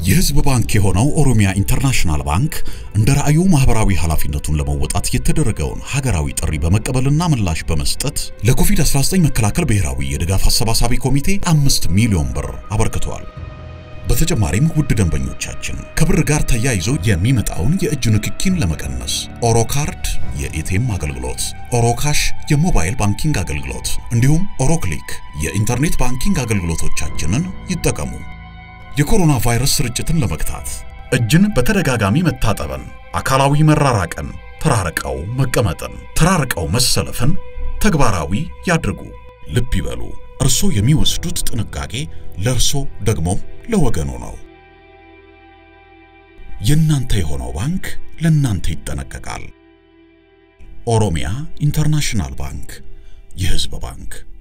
የህዝብ ባንክ የሆነው ኦሮሚያ ኢንተርናሽናል ባንክ እንደ ራዕዩ ማህበራዊ ኃላፊነቱን ለመወጣት የተደረገውን ሀገራዊ ጥሪ በመቀበልና ምላሽ በመስጠት ለኮቪድ-19 መከላከል ብሔራዊ የድጋፍ አሰባሳቢ ኮሚቴ አምስት ሚሊዮን ብር አበርክቷል። በተጨማሪም ውድ ደንበኞቻችን ከብር ጋር ተያይዞ የሚመጣውን የእጅ ንክኪን ለመቀነስ ኦሮ ካርድ የኤቲኤም አገልግሎት፣ ኦሮ ካሽ የሞባይል ባንኪንግ አገልግሎት እንዲሁም ኦሮ ክሊክ የኢንተርኔት ባንኪንግ አገልግሎቶቻችንን ይጠቀሙ። የኮሮና ቫይረስ ስርጭትን ለመግታት እጅን በተደጋጋሚ መታጠብን፣ አካላዊ መራራቅን፣ ተራርቀው መቀመጥን፣ ተራርቀው መሰለፍን ተግባራዊ ያድርጉ። ልብ ይበሉ፣ እርሶ የሚወስዱት ጥንቃቄ ለእርሶ ደግሞ ለወገኑ ነው። የእናንተ የሆነው ባንክ ለእናንተ ይጠነቀቃል። ኦሮሚያ ኢንተርናሽናል ባንክ፣ የሕዝብ ባንክ